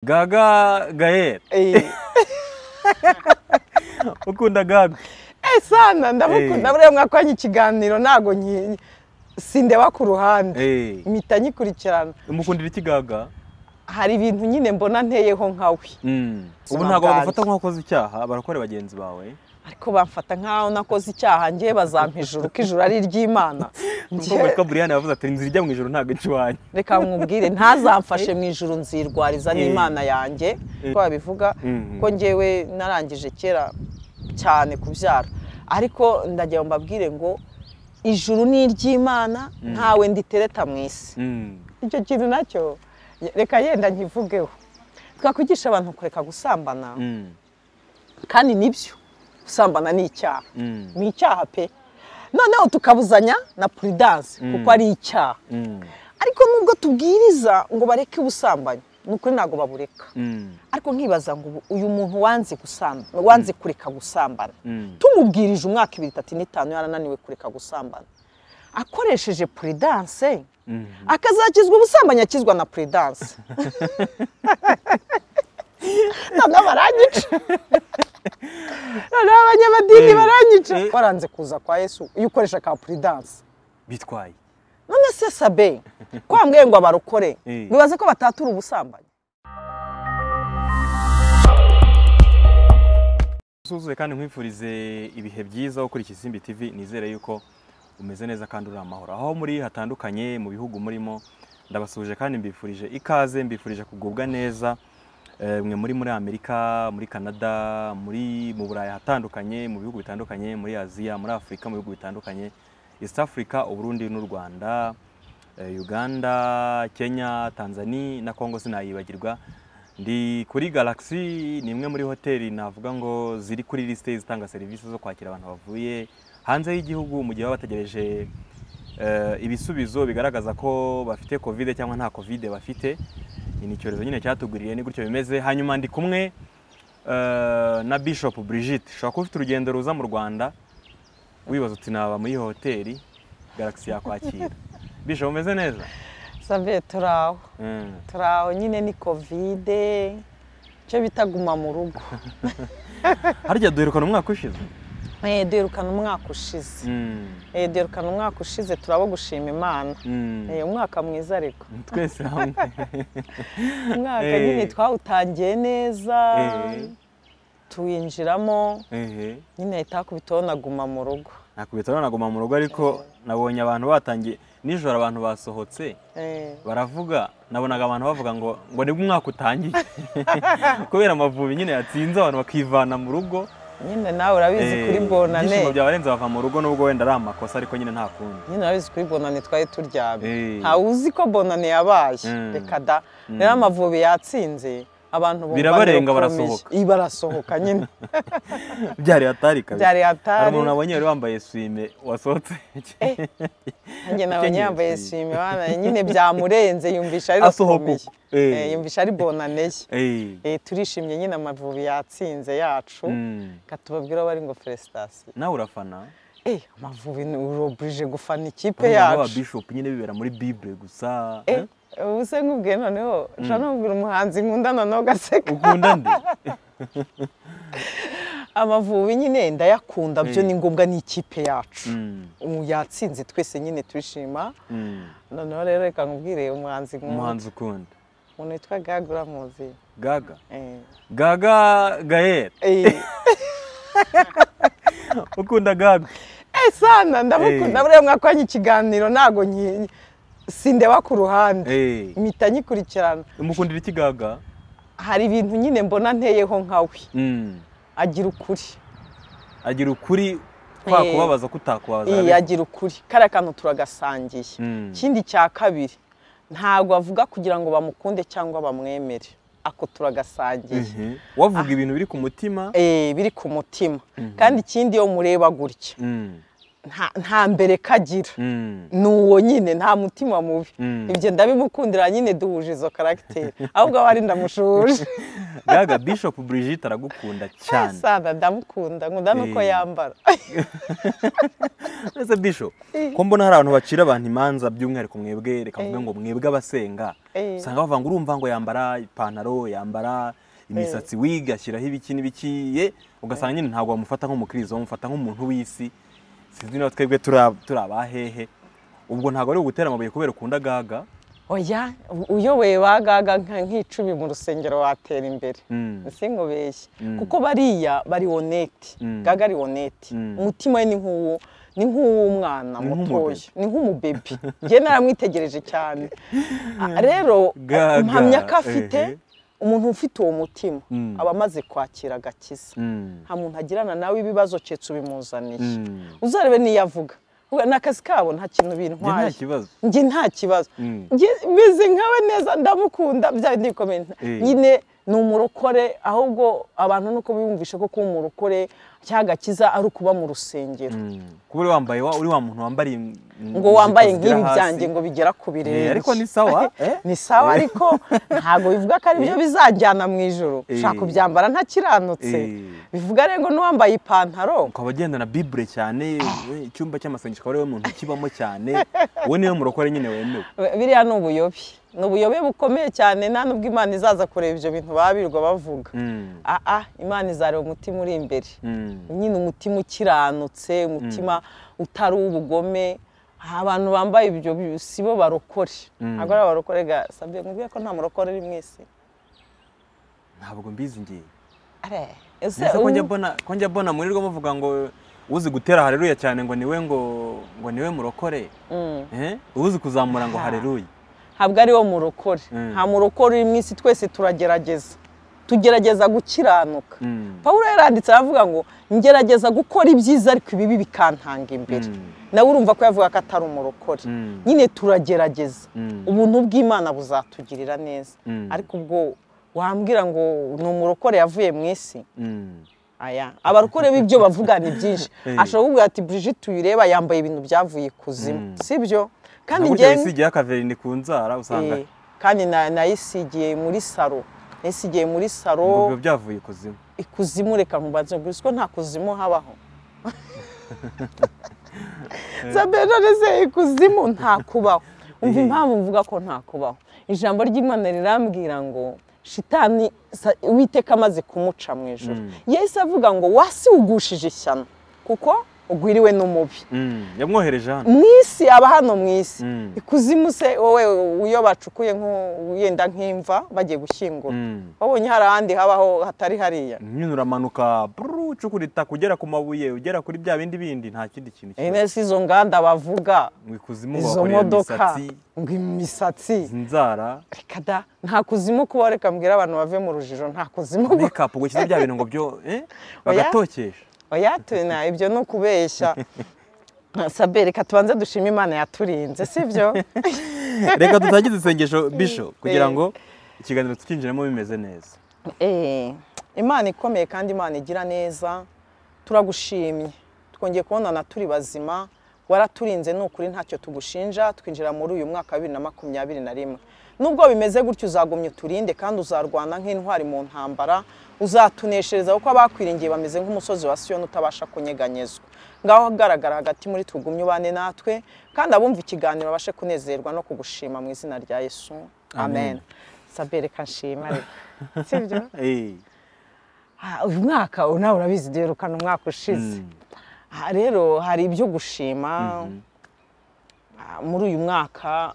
gaga gael Eh. ukunda gaga Eh, sana ndamukunda Eh. buriya mwakoranye ikiganiro ntago nki- sindeba ku ruhande Eh, mpita nyikurikirana umukundira iki gaga hari ibintu nyine mbona nteyeho nkawe Mm. ubu Ubuzima ntabwo bwanjye. bagufata nk'uwakoze icyaha barakora bagenzi bawe ariko bamfata nkaho nakoze icyaha ngewe bazampa ijuru ko ijuru ari iry'imana nkuko Njye- witwa buriyani yavuze ati inzira ijya mu ijoro ntabwo ica iwanyu reka mwubwire ntazamfashe mu ijuru nzirwariza Eh. n'imana yanjye Eh. ko babivuga Mhm. ko ngewe narangije kera cyane kubyara ariko ndagira ngo mbabwire ngo ijuru ni iry'imana ntawe nditereta mu isi Mm. icyo kintu nacyo reka yenda nkivugeho twakwigisha abantu kureka gusambana Mm. kandi nibyo gusambana ni icyaha Mm. ni icyaha pe noneho tukabuzanya na puridanse kuko ari icyaha Mm. ariko nubwo tubwiriza ngo bareke ubusambanyi ni ukuri ntabwo babureka Mm. ariko nkibaza ngo ubu uyu muntu wanze gusambana wanze kureka gusambana Mm. tumubwirije umwaka ibiri itatu n'itanu yarananiwe kureka gusambana akoresheje puridanse Mm. akazakizwa ubusambanyi akizwa na puridanse noneho baranyica noneho abanyamadini Eh, baranyica eh. waranze kuza kwa yesu iyo ukoresha ka puridanse bitwaye none se sabe kwambwiye ngo abarokore Eh. bibaze ko batatura ubusambanyi usuzuye kandi nkwifurize ibihe byiza ukurikije Isimbi TV nizere yuko umeze neza kandi uri amahoro aho muri hatandukanye mu bihugu murimo ndabasuje kandi mbifurije ikaze mbifurije kugubwa neza Eh, mwe muri muri Amerika muri Canada muri mu Burayi hatandukanye mu bihugu bitandukanye muri Aziya muri Afurika mu bihugu bitandukanye East Africa Uburundi n'u Rwanda eh, Uganda Kenya Tanzania na Congo sinayibagirwa ndi kuri Galaxy ni imwe muri hoteli navuga ngo ziri kuri lisite zitanga serivisi zo kwakira abantu bavuye hanze y'igihugu mu gihe baba bategereje eh, ibisubizo bigaragaza ko bafite kovide cyangwa nta kovide bafite ni icyorezo nyine cyatugwiriye ni gutyo bimeze hanyuma ndi kumwe eh, na Bishop Brigitte ushobora kuba ufite urugendo ruza mu Rwanda wibaza uti naba muri iyi hoteli Galaxy yakwakira Bishop umeze neza sabe turi aho Mm. turi aho nyine ni kovide icyo bita guma mu rugo harya duherukana umwaka ushize Eh, duherukana umwaka ushize Mm. Eh, duherukana umwaka ushize turabo gushima imana Mm. Eh, umwaka mwiza ariko twese hamwe umwaka Eh. nyine twawutangiye neza Eh. tuwinjiramo ehe nyine ahita hakubitaho na guma mu rugo nakubita naguma mu rugo ariko nabonye abantu batangiye nijoro abantu basohotse Eh. baravuga nabonaga abantu bavuga ngo ngo nibwo umwaka utangiye kubera amavubi nyine yatsinze abantu bakivana mu rugo nyine nawe urabizi Eh, kuri bonane ibyishimo byabarenze bava mu rugo nubwo wenda ari amakosa ariko nyine nta kundi nyine urabizi kuri bonane twari Eh. turyamye ntawe uzi ko bonane yabaye Mm. reka da rero amavubi yatsinze abantu bumva Birabarenga, birakomeje. barasohoka. Ih, barasohoka nyine byari hatari kabisa byari hari hatari umuntu nabonye wari wambaye swime wasohotse njye nabonye ukenyeye yambaye swime. swime bana nyine byamurenze yumvisha ari Asohoka rakomeye. uko. Eh. Eh, yumvisha ari bonane ye Eh, Eh, turishimye nyine amavubi yatsinze yacu mm. reka tubabwire bari ngo felicitation nawe urafana Eh, amavubi ni urobirije gufana ikipe umwana wa yacu bishop nyine bibera muri bible gusa Eh, ubu se nkubwiye noneho ushobora no kubwira umuhanzi nkunda noneho ugaseka ukunda nde amavubi nyine ndayakunda byo Mm. ni ngombwa ni ikipe yacu Mm, ubu yatsinze twese nyine turishima mm. noneho rero reka nkubwire umuhanzi nkunda umuhanzi ukunda umuntu witwa gaga uramuzi gaga Eh. gaga gael Eh, ukunda gaga eh, sana ndamukunda Eh. buriya mwakoranye ikiganiro ntago nki- sindeba ku ruhande Eh, mpita nyikurikirana umukundira iki gaga hari ibintu nyine mbona nteyeho nkawe Mm, agira ukuri agira ukuri kwa Eh. kubabaza kutakubabaza Iyi, arabivuga. agira ukuri kariya kantu turagasangiye Mm. ikindi cya kabiri ntabwo avuga kugira ngo bamukunde cyangwa bamwemere ako turagasangiye Mhm. wavuga ibintu biri ku mutima Eh, biri ku mutima kandi ikindi iyo mureba gutya Mm, nta- nta mbere kagira mm, ni uwo nyine nta mutima mubi Mm. ibyo ndabimukundira nyine duhuje izo karagiteri ahubwo aba ari ndamushuje gaga bishop Brigitte aragukunda cyane sana ndamukunda nkunda nuko Eh. yambara ese bishop Eh. ko mbona hari abantu bacira abantu imanza by'umwihariko mwebwe reka mvuge Eh. ngo mwebwe abasenga Eh. usanga bavuga ngo urumva ngo yambara ipantaro yambara imisatsi wiga ashyiraho ibiki n'ibiki ye ugasanga nyine ntabwo bamufata nk'umukirizo bamufata nk'umuntu w'isi sinzi niba twebwe turi- turi abahehe ubwo ntabwo ari ugutera amabuye kubera ukunda gaga oya uyoboye ba gaga nka- nk'icumi mu rusengero watera imbere Mm. sinkubeshye Mm. kuko bariya bari honete Mm. gaga ari honete Mm. umutima we ni nk'uwo ni nk'uw'umwana Ni mutoya ni nk'umubebi njye naramwitegereje cyane Ah, rero Gaga, mpamya ko afite ehe. umuntu ufite uwo mutima Mm. aba amaze kwakira agakiza Mm. nta muntu agirana nawe ibibazo keretse ubimuzaniye Mm. uzarebe n'iyo avuga We- n'akazi kabo nta kintu Njye nta bintwaye kibazo njye nta kibazo Mm. Njye meze nkawe neza ndamukunda bya bindi bikomeye Eh. nyine ni umurokore ahubwo abantu nuko biyumvisha ko kuba umurokore cyangwa agakiza ari ukuba mu rusengero Mm. kuba uri wambaye wa uri wa muntu wambariye mm, ngo ijipo wambaye zigera nk'ibi hasi. byanjye ngo bigera ku birenge Eh, ariko ni sawa eh? ni sawa Eh. ariko ntabwo bivuga ko ari byo bizajyana mu ijoro Eh. ushaka kubyambara ntakiranutse Eh. bivuga rero ngo n'uwambaye ipantaro ukaba agendana bibure cyane we, icyumba cy'amasengesho akaba ariwe muntu ukibamo cyane we niwe murokore nyine wemewe biriya ni ubuyobe ni ubuyobe bukomeye cyane nta n'ubwo imana izaza kureba ibyo bintu babirwa bavuga Mm, aa imana izareba umutima uri imbere mm, nyine umutima ukiranutse umutima utari uw'ubugome abantu bambaye ibyo bi- si bo barokore Mm. ntabwo ari abarokore ga sabye nkubwiye ko nta murokore uri mu isi ntabwo mbizi ngiye Are, ese Nese ko ubu- njya mbona ko njya mbona murirwa muvuga ngo uzi gutera haleluya cyane ngo niwe ngo ngo niwe murokore Mm. eh uzi kuzamura ngo Ah. haleluya ntabwo ari wo murokore Mm. nta murokore uri mu isi twese turagerageza tugerageza gukiranuka Mm, pawulo yaranditse aravuga ngo ngerageza gukora ibyiza ariko ibibi bikantanga imbere Mm. nawe urumva ko yavuga ko atari umurokore Mm. nyine turagerageza Mm. ubuntu bw'imana buzatugirira neza Mm. ariko ubwo wambwira ngo ni umurokore yavuye mu isi mm, aya abarokore b'ibyo bavuga ni byinshi Eh. ashobora kuvuga ati brigitte uyireba yambaye ibintu byavuye ikuzimu Mm. si byo kandi ntabwo njyewe ugenda isigiyeho akaverini ku nzara usanga Eh, kandi na- nayisigiye muri saro nayisigiye muri ngo saro biba byavuye ikuzimu ikuzimu reka mubanze gusa ko nta kuzimu habaho zabera neze ikuzimu nta kubaho umva Eh. impamvu mvuga ko nta kubaho ijambo ry'imana rirambwira ngo shitani sa- uwiteka amaze kumuca mu ijoro Mm. yahise avuga ngo wasi ugushije ishyano kuko ugwiriwe n'umubi Mm, yamwohereje hano mu isi aba hano mu isi Mm. ikuzimu se wowe iyo bacukuye nk'u- yenda nk'imva bagiye gushyingura Mm. wabonye hari ahandi habaho hatari hariya nyine uramanuka brrr, ucukura itaka ugera ku mabuye ugera kuri bya bindi bindi nta kindi kintu kibaho. ene si izo nganda bavuga mu ikuzimu izo bakorera modoka imisatsi ngo imisatsi inzara reka da nta kuzimu kubaho reka mbwira abantu bave mu rujijo nta kuzimu kubaho make up ugashyize bya bintu ngo byo eh, Oya. bagatokesha oya tuna ibyo ni ukubeshya sabe reka tubanze dushime imana yaturinze si byo reka dutangize isengesho bisho kugira Eh. ngo ikiganiro tukinjiremo bimeze neza Eh, imana ikomeye kandi imana igira neza turagushimye twongeye kubonana turi bazima waraturinze ni ukuri ntacyo tugushinja twinjira muri uyu mwaka wa bibiri na makumyabiri na rimwe nubwo bimeze gutyo uzagumya uturinde kandi uzarwana nk'intwari mu ntambara uzatuneshereza kuko abakwiringiye bameze nk'umusozi wa siyoni utabasha kunyeganyezwa ngaho agaragara hagati muri tugumye ubane natwe kandi abumva ikiganiro babashe kunezerwa no kugushima mu izina rya yesu amen sabere kanshima reka sibyo Eh, Ah, uyu mwaka ubu nawe urabizi duherukana umwaka ushize mm, Ah, rero hari ibyo gushima ah, muri uyu mwaka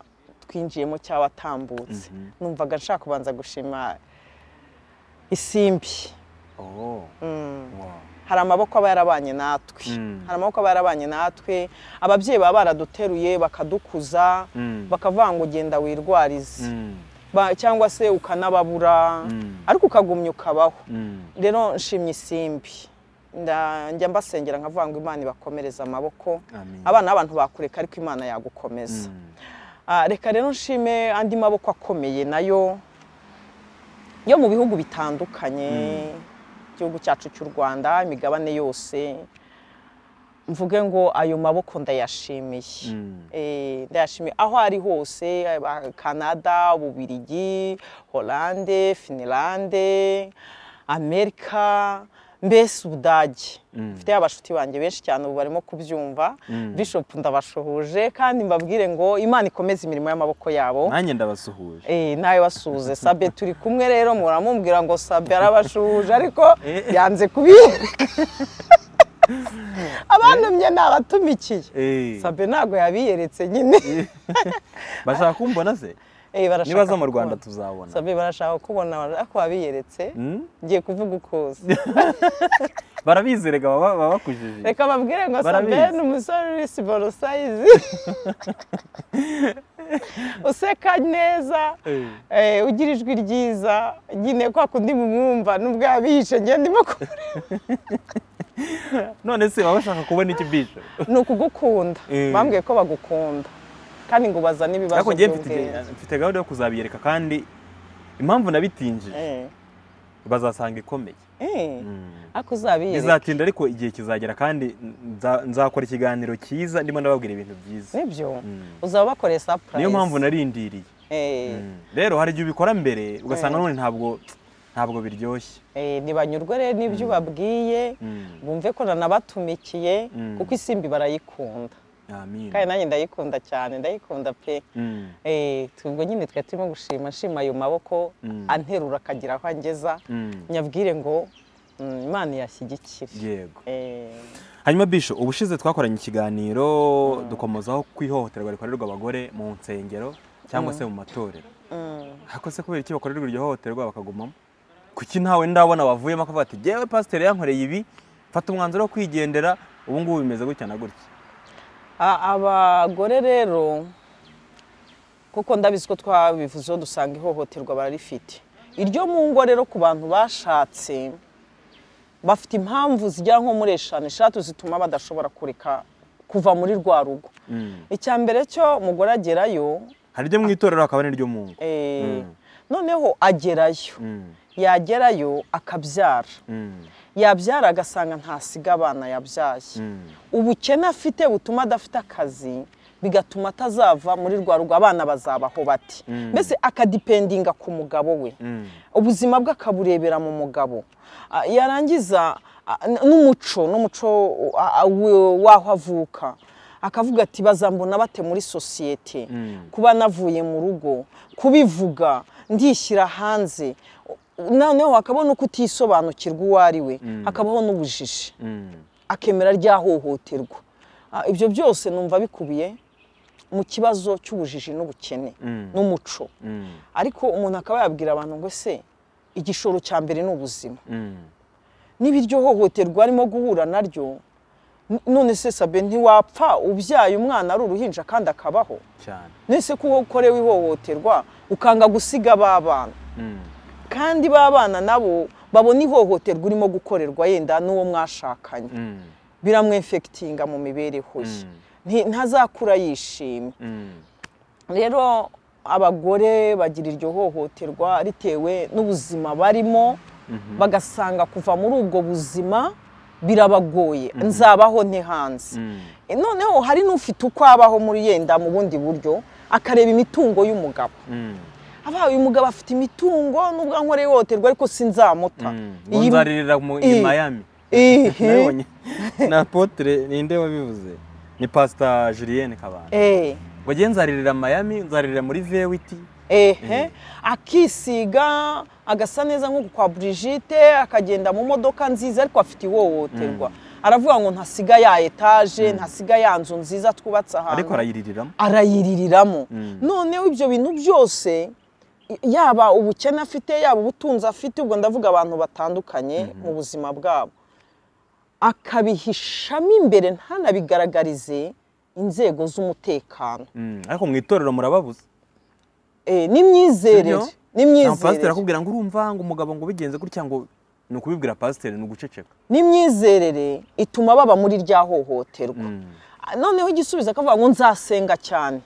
twinjiyemo cyangwa watambutse numvaga nshaka kubanza gushima isimbi oh, wow. hari amaboko aba yarabanye natwe Mm. hari amaboko aba yarabanye natwe ababyeyi baba baraduteruye bakadukuza Mm. bakavuga ngo genda wirwarize Mm, Ba- cyangwa se ukanababura Mm. ariko ukagumya ukabaho mm, rero nshimye isimbi Nda- njya mbasengera nkavuga ngo imana ibakomereze amaboko amen. abana b'abantu bakureka ariko imana yagukomeza Mm, Ah, reka rero nshime andi maboko akomeye nayo yo mu bihugu bitandukanye igihugu cyacu cy'u rwanda imigabane yose mvuge ngo ayo maboko ndayashimiye Mm. Eh, ndayashimiye aho ari hose aba- canada ububirigi holande finilande amerika mbese ubudage mfite abashuti banjye benshi cyane ubu barimo kubyumva bishop ndabashuhuje kandi mbabwire ngo imana ikomeze imirimo y'amaboko yabo nanjye ndabasuhuje Eh, nawe wasuze sabe turi kumwe rero muramubwira ngo sabe arabashuje ariko Eh. yanze kubiyereka abantumye ni abatumikiye Eh, sabe ntabwo yabiyeretse nyine bashaka kumbona se Eh, barashaka nibaza mu kukubona. rwanda tuzabona sabe barashaka kubona ariko wabiyeretse Mm? ngiye kuvuga uko uza. barabizi rega baba baba bakujije reka babwire ngo sabe Barabizi. ni umusore uri siboro sayizi useka neza Eh. eh, ugira ijwi ryiza nyine kwa kundi mumwumva nubwo yabishe njye ndimo ku- none se baba bashaka kubona iki bisho ni ukugukunda Eh. bambwiye ko bagukunda kandi ngo baza n'ibibazo ariko njye mfite by'ubwenge. mfite gahunda yo kuzabiyereka kandi impamvu nabitinjije Eh, bazasanga ikomeye eh, Mm. ariko uzabiyereka bizatinda ariko igihe kizagera kandi nza- nzakora ikiganiro cyiza ndimo ndababwira ibintu byiza nibyo Mm. uzaba bakoreye sapurayisi niyo mpamvu narindiriye Eh, Mm. rero hari igihe ubikora mbere ugasanga Eh. none ntabwo ntabwo biryoshye eh, ntibanyurwe rero n'ibyo ubabwiye Mm. bumve ko nanabatumikiye Mm. kuko isimbi barayikunda amin kandi nanjye ndayikunda cyane ndayikunda pe Mm. Eh, ubwo nyine twari turimo gushima nshima ayo maboko Mm. anterura akagira aho angeza Mm. nyabwire ngo mm, imana yashyigikire yego Eh, hanyuma bisho ubushize twakoranye ikiganiro dukomozaho kwihohoterwa rikorerwa abagore mu nsengero cyangwa se mu matorero mm, ariko se kubera iki bakorerwa iryo hohoterwa bakagumamo kuki ntawe ndabona bavuyemo akavuga ati yewe pasiteri yankoreye ibi mfata umwanzuro wo kwigendera ubu ngubu bimeze gutya na gutya a- abagore rero kuko ndabizi ko twabivuzeho dusanga ihohoterwa bararifite iryo mu ngo rero ku bantu bashatse bafite impamvu zigera nko muri eshanu eshatu zituma badashobora kureka kuva muri rwa rugo Mm. icya mbere cyo umugore agerayo hari iryo mu itorero hakaba n'iryo mu ngo eh, Mm. noneho agerayo Mm. yagerayo akabyara Mm. yabyara agasanga ntasiga abana yabyaye Mm. ubukene afite butuma adafite akazi bigatuma atazava muri rwa rugo abana bazabaho bati Mm. mbese akadipendinga ku mugabo we Mm. ubuzima bwe akaburebera mu mugabo Ah, yarangiza ah, n- n'umuco n'umuco ah, ah, we- w'aho avuka akavuga ati bazambona bate muri sosiyete Mm. kuba navuye mu rugo kubivuga ndishyira hanze noneho akabona uko utisobanukirwa uwo ari we hakabaho n'ubujiji Mm. akemera rya hohoterwa Ah, ibyo byose numva bikubiye mu kibazo cy'ubujiji n'ubukene Mm. n'umuco Mm. ariko umuntu akaba yabwira abantu ngo ese igishoro cya mbere ni ubuzima Mm. niba iryo hohoterwa arimo guhura naryo n- none se sabe ntiwapfa ubyaye umwana ari uruhinja kandi akabaho cyane nese ko ukorewe ihohoterwa ukanga gusiga ba bana Mm. kandi ba bana nabo babona ihohoterwa urimo gukorerwa yenda n'uwo mwashakanye Mm. biramwefekitinga mu mibereho ye Mm. Nti- ntazakura yishimye Mm. rero abagore bagira iryo hohoterwa ritewe n'ubuzima barimo bagasanga kuva muri ubwo buzima birabagoye nzabaho nte hanze Mm. E, noneho hari n'ufite uko abaho muri yenda mu bundi buryo akareba imitungo y'umugabo Mm. aba uyu mugabo afite imitungo nubwo ankoreye ihohoterwa ariko sinzamuta Mm. Iyi- ngo nzaririra mu i Eh. Miami Ihi. nabonye na potre ninde wabivuze ni pastor Julienne Kabanda Eh, ngo ngiye nzaririra Miami nzaririra muri VWT ehe akisiga agasa neza nk'uku kwa Brigitte akagenda mu modoka nziza ariko afite ihohoterwa aravuga ngo ntasiga ya etaje ntasiga ya nzu nziza twubatse ariko ahantu arayiririramo arayiririramo noneho ibyo bintu byose i- yaba ubukene afite yaba ubutunzi afite ubwo ndavuga abantu batandukanye mu buzima bwabo akabihishamo imbere ntanabigaragarize inzego z'umutekano Mm. ariko mu itorero murababuze Eh, n'imyizerere Sibyo? nta pasiteri n'imyizerere akubwira ngo urumva ngo umugabo ngo ubigenze gutya ngo ni ukubibwira pasiteri ni uguceceka n'imyizerere ituma baba muri rya hohoterwa Mm. Ah, noneho igisubizo akavuga ngo nzasenga cyane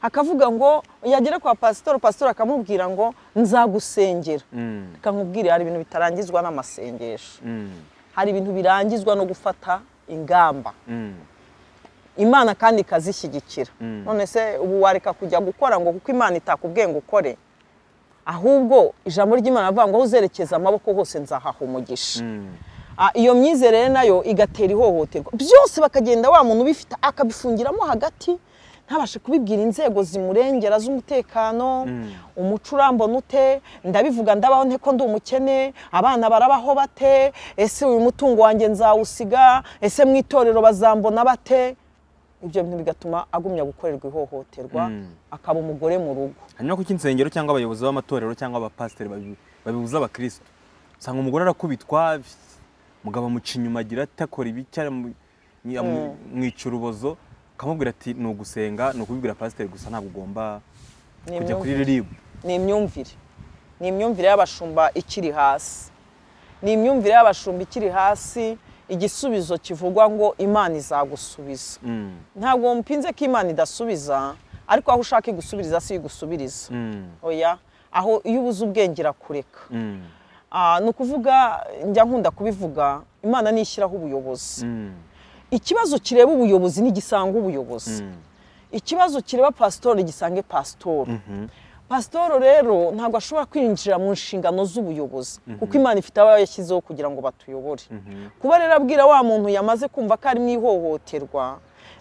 akavuga ngo yagera kwa pasitori pasitori akamubwira ngo nzagusengera Mm. reka nkubwire hari ibintu bitarangizwa n'amasengesho Mm. hari ibintu birangizwa no gufata ingamba Mm, imana kandi ikazishyigikira Mm. none se ubu wareka kujya gukora ngo kuko imana itakubwiye ngo ukore ahubwo ijambo ry'imana rivuga ngo aho uzerekeza amaboko hose nzahaha umugisha mm, Ah, iyo myizerere nayo igatera ihohoterwa byose bakagenda wa muntu ubifite akabifungiramo hagati ntabashe kubibwira inzego zimurengera z'umutekano Mm. umuco urambona ute ndabivuga ndabaho nte ko ndi umukene abana barabaho bate ese uyu mutungo wanjye nzawusiga ese mu itorero bazambona bate ibyo bintu bigatuma agumya gukorerwa ihohoterwa Mm. akaba umugore mu rugo hanyuma kuko insengero cyangwa abayobozi b'amatorero cyangwa abapasiteri babi- babibuza abakristo usanga umugore arakubitwa mugabo amuca inyuma agira ati akora ibi cyangwa amu- ni- amu- mwica urubozo akamubwira ati ni ugusenga ni ukubibwira pasiteri gusa ntabwo ugomba Ni kujya imyumvire. kuri riribu ni imyumvire ni imyumvire y'abashumba ikiri hasi ni imyumvire y'abashumba ikiri hasi igisubizo kivugwa ngo imana izagusubiza Mm, ntabwo mpinze ko imana idasubiza ariko aho ushaka igusubiriza si igusubiriza mm, oya aho iyo ubuze ubwenge irakureka mm, Ah, ni ukuvuga njya nkunda kubivuga imana nishyiraho ubuyobozi mm, ikibazo kireba ubuyobozi ntigisanga ubuyobozi mm, ikibazo kireba pasitori gisange pasitori mhm, pasitoro rero ntabwo ashobora kwinjira mu nshingano z'ubuyobozi kuko imana ifite abo yashyizeho kugira ngo batuyobore mhm, kuba rero abwira wa muntu yamaze kumva ko ari mu ihohoterwa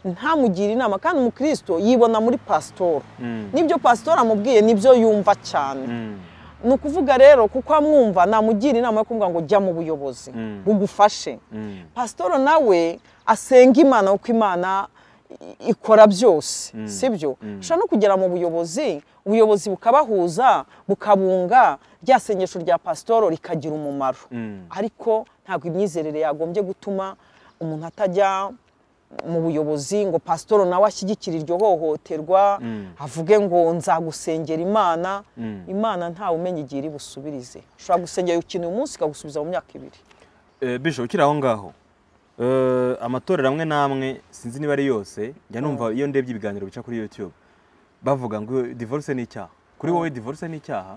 ntamugire inama kandi umukristo yibona muri pasitoro mm, n'ibyo pasitoro amubwiye nibyo yumva cyane mm, ni ukuvuga rero kuko amwumva namugira inama yo kumubwira ngo jya mu buyobozi Mm. bugufashe mm, pasitoro nawe asenga imana kuko imana i- ikora byose sibyo ushobora no kugera mu buyobozi ubuyobozi bukabahuza bukabunga rya sengesho rya pasitoro rikagira umumaro mm, ariko ntabwo imyizerere yagombye gutuma umuntu atajya mu buyobozi ngo pasitoro nawe ashyigikire iryo hohoterwa avuge ngo nzagusengera imana mm. imana ntawe umenya igihe iri busubirize ushobora gusengera ikintu uyu munsi ikagusubiza mu myaka ibiri Eh, bisho ukiri aho ngaho eh, amatorero amwe n'amwe sinzi niba ari yose njya numva iyo ndebye ibiganiro bica kuri youtube bavuga ngo divorce ni icyaha kuri wowe divorce ni icyaha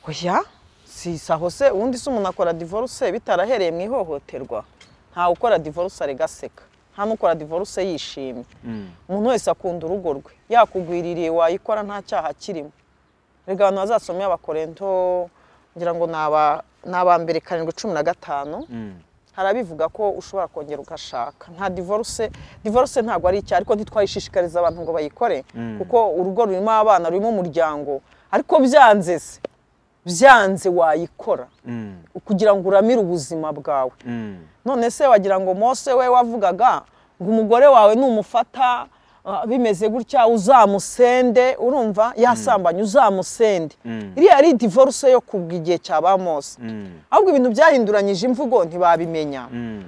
oya si saho se ubundi se umuntu akora divorce bitarahereye mu ihohoterwa ntawe ukora divorce arega aseka nta n'ukora divorce yishimye Mm, umuntu wese akunda urugo rwe yakugwiririye wayikora nta cyaha kirimo rega abantu bazasomeye abakorento ngira ngo ni aba- ni aba mbere karindwi cumi na gatanu mm, hari abivuga ko ushobora kongera ugashaka nta divorce divorce ntabwo ari icyaha ariko ntitwayishishikariza abantu ngo bayikore kuko urugo rurimo abana rurimo umuryango ariko byanze se byanze wayikora mm, kugira ngo uramire ubuzima bwawe mm, none se wagira ngo mose we wavugaga ngo umugore wawe numufata ah, bimeze gutya uzamusende urumva yasambanye uzamusende Mm. iriya ari divorce yo kubwa igihe cyaba mose mm, ahubwo ibintu byahinduranyije imvugo ntibabimenya mm,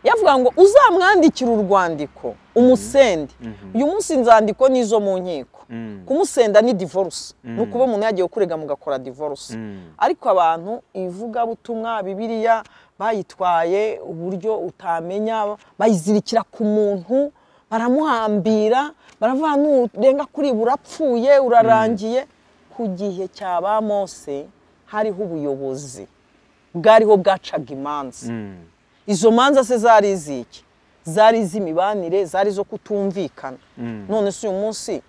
yavuga ngo uzamwandikira urwandiko umusende uyu munsi inzandiko ni izo mu nkiko mm, kumusenda ni divorce ni ukuba umuntu yagiye kurega mugakora divorce mm, ariko abantu ivugabutumwa bibiliya bayitwaye uburyo utamenya bayizirikira ku muntu baramuhambira baravuga nurenga kuri ibi urapfuye urarangiye ku gihe cya ba mose hariho ubuyobozi bwariho bwacaga imanza mm, izo manza se zari iziki zari iz'imibanire zari izo kutumvikana Mm. none se uyu munsi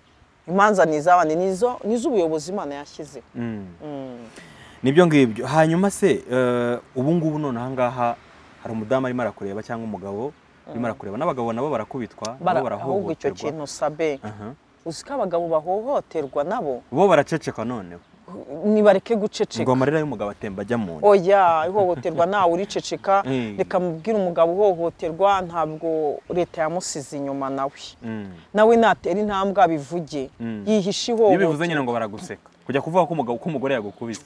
imanza ni iz'abandi ni izo- ni iz'ubuyobozi imana yashyizeho mm. nibyo ngibyo hanyuma se eh, ubu ngubu none aha ngaha hari umudamu arimo arakureba cyangwa umugabo urimo arakureba n'abagabo nabo barakubitwa Bara- nabo ahubwo icyo barahohoterwa kintu sabe Aha. uzi ko abagabo bahohoterwa nabo bo baraceceka noneho nibareke guceceka ngo amarira y'umugabo atemba ajya mu nda oya ihohoterwa nawe uriceceka Mm. reka mubwire umugabo uhohoterwa ntabwo leta yamusize inyuma nawe Mm. nawe natera intambwe abivuge Mm. yihishe iyo bivuze nyine ihohoterwa ngo baraguseka kujya kuvuga ko umugabo ko umugore yagukubise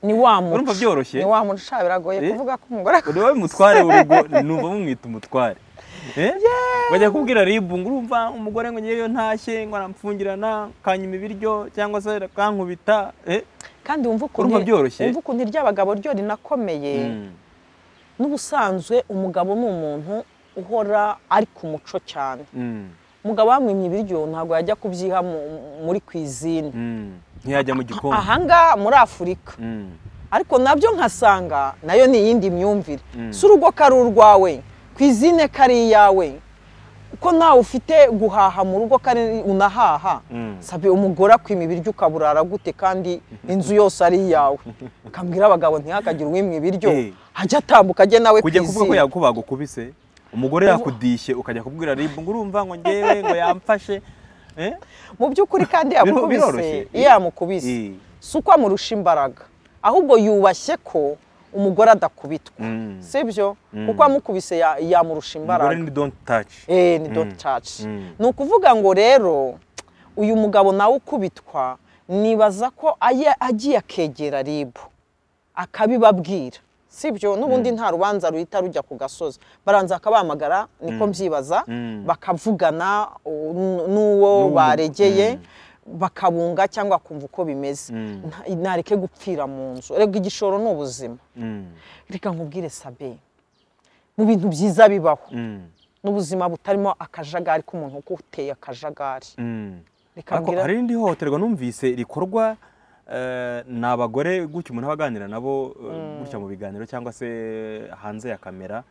ni wa muco urumva byoroshye? ni wa muco sha, biragoye Eh? kuvuga ko umugore ureba umutware w'urugo numva bamwita umutware Eh? bajya kubwira ribu ngo urumva umugore ngo ngewe iyo ntashye ngo aramfungirana kanyuma ibiryo cyangwa se akankubita eh? kandi wumva ukuntu Urumva byoroshye? wumva ukuntu iry'abagabo ryo rinakomeye Mm. n'ubusanzwe umugabo ni umuntu uhora ari ku muco cyane Mm. umugabo wamwimye ibiryo ntabwo yajya kubyiha mu- muri kwizine Mm. ntiyajya mu gikoni ahangaha muri afurika Mm. ariko nabyo nkasanga nayo ni iyindi myumvire si urugo ko ari urwawe ku izine ko ari iyawe ko nawe ufite guhaha mu rugo ko ari unahaha Mm. sabe umugore akwima ibiryo ukaburara gute kandi inzu yose ari iyawe ukambwira abagabo ntihakagire uwimwa ibiryo Eh. ajya atambuka ajye nawe ku kujya kuvuga ko izina yakuba bagukubise umugore yakudishye ukajya kubwira ribu ngo urumva ngo ngewe ngo yamfashe Eh? mu by'ukuri kandi Biro- yamukubise biroroshye. iyo yamukubise Eh. si uko amurusha imbaraga ahubwo yubashye ko umugore adakubitwa Mm. sibyo Mm. kuko amukubise ya- yamurusha umugore imbaraga ni don't touch Eh, ni Mm. doti caci Mm. ni ukuvuga ngo rero uyu mugabo nawe ukubitwa nibaza ko aye- agiye akegera ribu akabibabwira sibyo n'ubundi nta rubanza ruhita rujya ku gasozi baranza akabahamagara niko mbyibaza Mm. bakavugana u- n- n'uwo N'uwo- baregeye bakabunga cyangwa kumva uko bimeze Mm. Nta- ntareke gupfira mu nzu rega igishoro ni ubuzima Mm. reka nkubwire sabe mu bintu byiza bibaho Mm. n'ubuzima butarimo akajagari k'umuntu uguteye akajagari Mm. reka ariko mbwira hari irindi hohoterwa numvise rikorwa eh, ni abagore gutya umuntu aba aganira nabo eh, gutya mu biganiro cyangwa se hanze ya kamera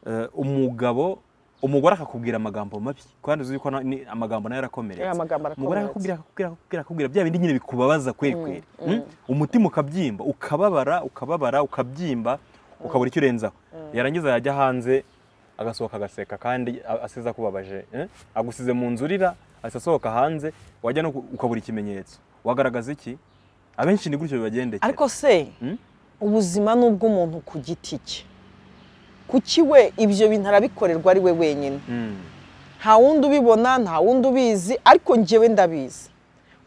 Eh, umugabo umugore akakubwira amagambo mabi kandi uzi yuko na- ni- amagambo nayo arakomeretse Eh, amagambo umugore arakomeretsa. akakubwira akakubwira akakubwira akakubwira bya bindi nyine bikubabaza kweri kweri Mm? umutima ukabyimba ukababara ukababara ukabyimba ukabura icyo urenzaho yarangiza yajya hanze agasohoka agaseka kandi a- asize akubabaje eh? agusize mu nzu urira ahita asohoka hanze wajya no ku- ukabura ikimenyetso wagaragaza iki abenshi ni gutyo bibagendekera ariko se Mm? ubuzima ni ubw'umuntu ku giti cye kuki we ibyo bintu arabikorerwa ari we wenyine Mm. nta wundi ubibona nta wundi ubizi ariko njyewe ndabizi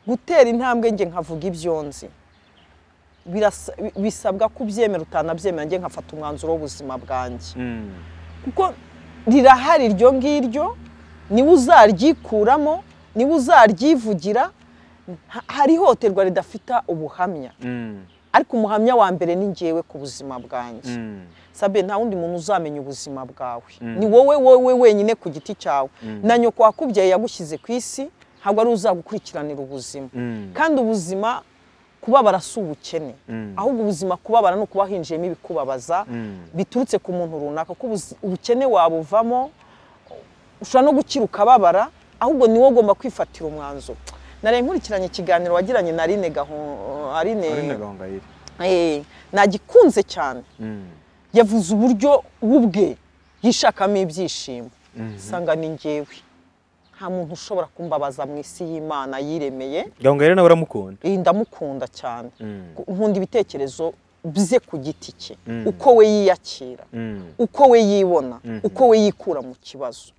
gutera intambwe njye nkavuga ibyo nzi Birasa- bi- bisabwa ko ubyemera utanabyemera njye nkafata umwanzuro w'ubuzima bwanjye Mm. kuko rirahari iryo ngiryo niba uzaryikuramo niba uzaryivugira ha- hari ihohoterwa ridafite ubuhamya Mm. ariko umuhamya wa mbere ni njyewe ku buzima bwanjye Mm. sabe nta wundi muntu uzamenya ubuzima bwawe Mm. ni wowe wowe wenyine ku giti cyawe Mm. na nyoko wakubyaye yagushyize ku isi ntabwo ari uzagukurikiranira ubuzima Mm. kandi ubuzima kubabara si ubukene Mm. ahubwo ubuzima kubabara ni ukuba hinjiyemo ibikubabaza Mm. biturutse ku muntu runaka ko ubuzi- ubukene wabuvamo ushobora no gukira ukababara ahubwo ni wowe ugomba kwifatira umwanzuro nari nkurikiranye ikiganiro wagiranye na Aline Gaho- Aline Aline Gahongayire Eh, nagikunze cyane Mm. yavuze uburyo ubwe yishakamo ibyishimo usanga ni ngewe nta muntu ushobora kumbabaza mu isi y'imana yiremeye Gahongayire nawe uramukunda Eh, ndamukunda cyane Mm. nkunda ibitekerezo bye ku giti cye Mm. uko we yiyakira Mm. uko we yibona uko we yikura mu kibazo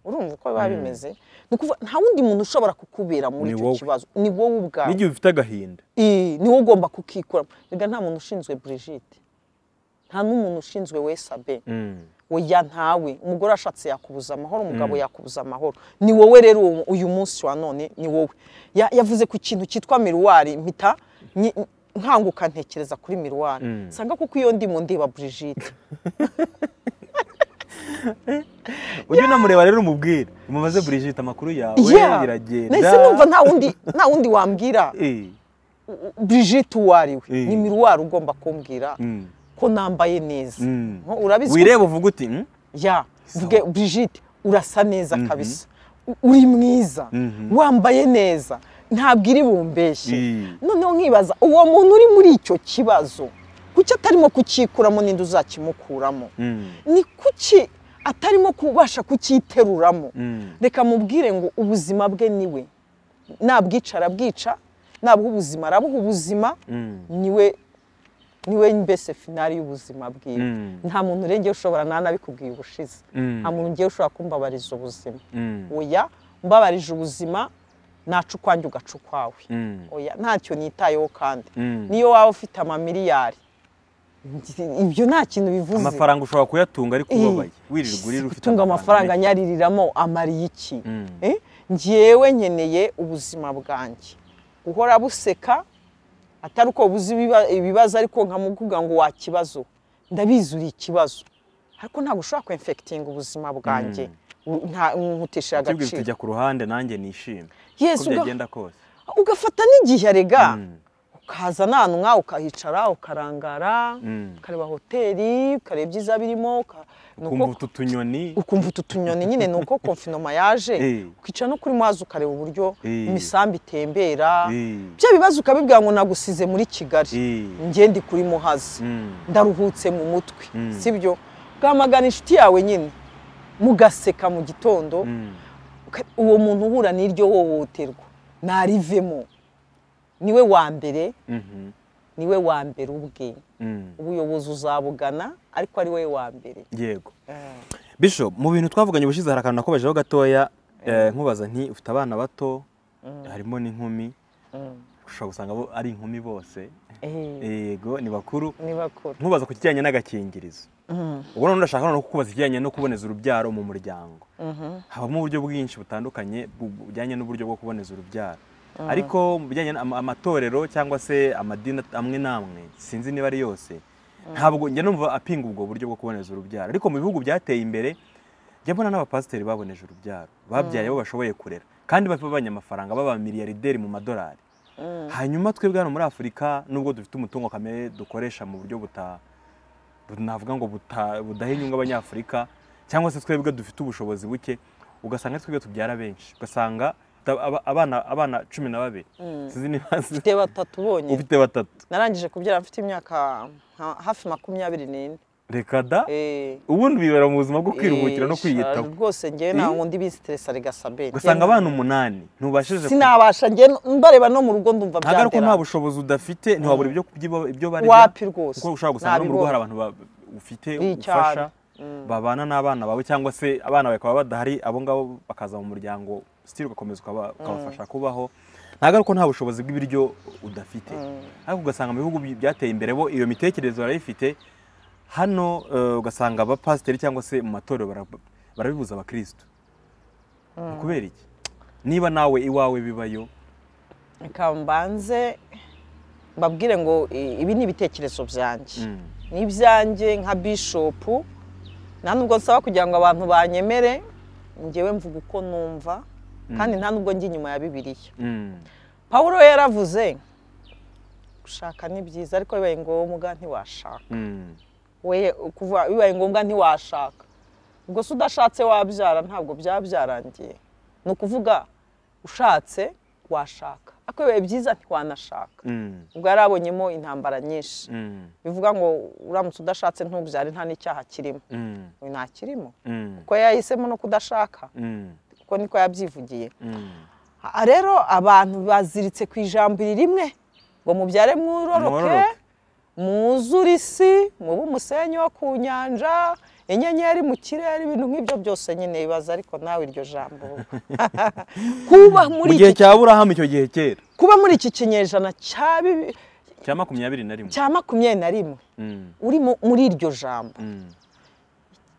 urumva uko biba bimeze Ni ukuvuga, nta wundi muntu ushobora kukubera muri Ni icyo wowe. kibazo ni wowe ubwawe n'igihe ufite agahinda Eh, ni wowe ugomba kukikuramo rega nta muntu ushinzwe Brigitte nta n'umuntu ushinzwe we Sabe Mm. oya ntawe umugore ashatse yakubuza amahoro umugabo yakubuza amahoro ni wowe rero uwo- uyu munsi wa none ni wowe Ya- yavuze ku kintu cyitwa miruwari mpita nyi- nkanguka ntekereza kuri miruwari nsanga kuko iyo ndimo ndiba Brigitte ujye unamureba rero umubwire umubaze Brigitte amakuru yawe Yeah. biragenda nahise numva nta wundi nta wundi wambwira Eh. Brigitte uwo ari we Eh. ni miruwari ugomba kumbwira Mm. ko nambaye neza Mm. Nko, urabizi ko- wireba uvuga uti "Mm, ya Sawa. vuge Brigitte urasa neza kabisa U- uri mwiza Mhm. wambaye neza ntabwo iri bumbeshye Mm. noneho nkibaza uwo muntu uri muri icyo kibazo kuki atarimo kukikuramo n'indi uzakimukuramo Mm. ni kuki atarimo kubasha kukiteruramo Mm. reka mubwire ngo ubuzima bwe ni we nabwicara abwica nabuha ubuzima arabuha ubuzima Mm. niwe niwe mbese finari y'ubuzima bwiwe Mm. nta muntu urengeye ushobora nta nabikubwiye ubushize Mm. nta muntu ngewe ushobora kumbabariza ubuzima Mm. oya mbabarije ubuzima naca ukwanjye ugaca ukwawe Mm. oya ntacyo nitayeho kandi Mm. niyo waba ufite amamiliyari ibyo nta kintu bivuze amafaranga ushobora kuyatunga ariko Eh, ubabaye wirirwa urira ufite gutunga amafaranga menshi. anyaririramo amariye iki Mm. Eh? njyewe nkeneye ubuzima bwanjye guhora buseka atari uko buzi ibibazo ariko nkamubwira ngo wa kibazo ndabizi uri ikibazo ariko ntabwo ushobora kwemfekitinga ubuzima bwanjye U- nta- nkutishije Ikibwira uti agaciro jya ku ruhande nanjye nishime Yes, uko uga- byagenda kose ugafata n'igihe rega ukaza nanwa ukahicara ukarangara Mm. ukareba hoteli ukareba ibyiza birimo uka- ni uko- ukumva utu tunyoni ukumva utu tunyoni nyine ni uko konfinoma yaje Eh. ukicara no kuri mazi ukareba uburyo Eh. imisambi itembera Eh. bya bibazo ukabibwira ngo nagusize muri kigali Eh. njye ndi kuri muhazi Mm. ndaruhutse mu mutwe Mm. sibyo ugamagana inshuti yawe nyine mugaseka mu gitondo Mm. uka- uwo muntu uhura n'iryo hohoterwa narivemo niwe wa mbere Mhm. niwe wa mbere ubwe Mm. ubuyobozi uzabugana ariko ari wowe wa mbere yego Bishop mu bintu twavuganye ubushize hari akantu nakomejeho gatoya eh, nkubaza nti ufite abana bato harimo n'inkumi ushobora gusanga bo ari inkumi bose Eh, yego ni bakuru ni bakuru nkubaza ku kijyanye n'agakingirizo Mm, ubwo noneho ndashaka no kukubaza ikijyanye no kuboneza urubyaro mu muryango mhm. habamo uburyo bwinshi butandukanye bu- bujyanye n'uburyo bwo kuboneza urubyaro ariko mu bijyanye n'ama- amatorero cyangwa se amadini amwe n'amwe sinzi niba ari yose ntabwo njya numva apinga ubwo buryo bwo kuboneza urubyaro ariko mu bihugu byateye imbere njya mbona n'abapasiteri baboneje urubyaro babyaye abo bashoboye kurera kandi babanye amafaranga baba miliyaride mu madolari hanyuma twebwe hano muri afurika nubwo dufite umutungo kamere dukoresha mu buryo buta bu- navuga ngo buta- budaha inyungu abanyafurika cyangwa se twebwe dufite ubushobozi buke ugasanga ari twebwe tubyara benshi ugasanga da- aba- abana abana cumi na babiri sinzi niba nzi- mfite batatu bonyine ufite batatu narangije kubyara mfite imyaka ha- hafi makumyabiri n'ine reka da Eh, ubundi bibera mu buzima bwo kwiruhukira eh, no kwiyitaho sha- rwose njyewe Eh. ntabwo ndi bisiteresa rigasaberi ugasanga abana umunani ntubashije ku- sinabasha njye mbareba no mu rugo ndumva ntabwo ari uko nta byandera bushobozi udafite ntiwabura ibyo kubyiba- ibyo barya wapi rwose kuko ushobora gusanga no mu rugo hari Nabibonye. abantu ba- ufite Bi ubufasha cyane. babana n'abana bawe cyangwa se abana bawe bakaba badahari abo ngabo bakaza mu muryango sitiri ugakomeza ukaba- ukabafasha kubaho ntabwo ari uko nta bushobozi bw'ibiryo udafite ariko ugasanga mu bihugu bi- byateye imbere bo iyo mitekerereze barayifite hano eh, ugasanga abapasiteri cyangwa se mu matorero bara- barabibuza abakirisitu ni kubera iki niba nawe iwawe bibayo reka mbanze mbabwire ngo i- ibi ni ibitekerezo byanjye Mm. ni ibyanjye nka bishopu nta nubwo nsaba kugira ngo abantu banyemere ngewe mvuga uko numva kandi nta nubwo njya inyuma ya bibiliya Mm. pawulo yaravuze gushaka ni byiza ariko bibaye ngombwa ntiwashaka Mm. we kuva bibaye ngombwa ntiwashaka ubwo se udashatse wabyara ntabwo byabyarangiye ni ukuvuga ushatse washaka ariko bibaye byiza ntiwanashaka Mm. ubwo yari abonyemo intambara nyinshi Mm. bivuga ngo uramutse udashatse ntubyare nta n'icyaha kirimo Mm. uyu nta kirimo Mm. kuko yahisemo no kudashaka Mm. kuko niko yabyivugiye Mm. Aha rero abantu baziritse ku ijambo iri rimwe ngo mubyare mwuroroke Mwororoke. mwuzure isi mube umusenyi wo ku nyanja inyenyeri mu kirere ibintu nk'ibyo byose nyine bibaza ariko nawe iryo jambo kuba muri mu gihe iki, cya burahamu icyo gihe kera kuba muri iki kinyejana cya bibi- cya makumyabiri na rimwe cya makumyabiri na rimwe Mm, uri mu- muri iryo jambo mm,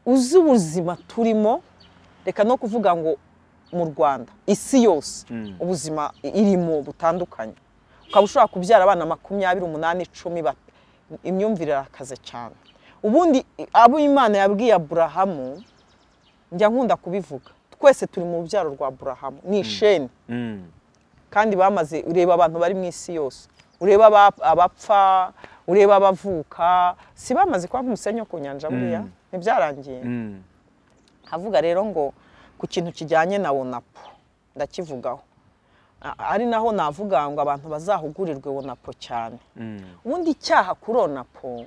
uzi ubuzima turimo reka no kuvuga ngo mu rwanda isi yose Mm. ubuzima irimo butandukanye ukaba ushobora kubyara abana makumyabiri umunani icumi ba- imyumvire irakaze cyane ubundi abo imana yabwiye aburahamu njya nkunda kubivuga twese turi mu rubyaro rwa aburahamu ni isheni mm, kandi bamaze ureba abantu bari mu isi yose ureba aba- abapfa ureba abavuka si bamaze kuba umusenyi wo ku nyanja buriya Mm. ntibyarangiye mm, havuga rero ngo ku kintu kijyanye na wonapo ndakivugaho A- ari naho navuga ngo abantu bazahugurirwe wonapo cyane mm, ubundi icyaha kuri onapo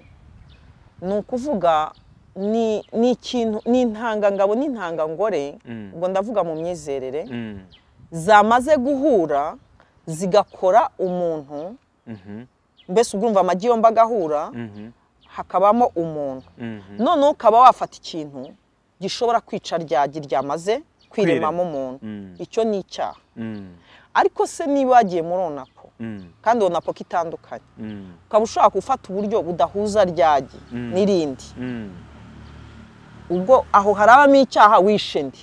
ni ukuvuga ni ni ikintu ni intangangabo n'intangangore Mm. ubwo ndavuga mu myizerere mm, zamaze guhura zigakora umuntu mhm, mbese urumva amagi yombi agahura mhm, hakabamo umuntu mhm, noneho ukaba wafata ikintu gishobora kwica ryagi ryamaze kwiremamo umuntu Mm. icyo ni icyaha mm, ariko se niba wagiye muri onapo mm, kandi onapo ko itandukanye mm, ukaba ushobora gufata uburyo budahuza ryagi Mm. n'irindi mm, ubwo aho harabamo icyaha wishe ndi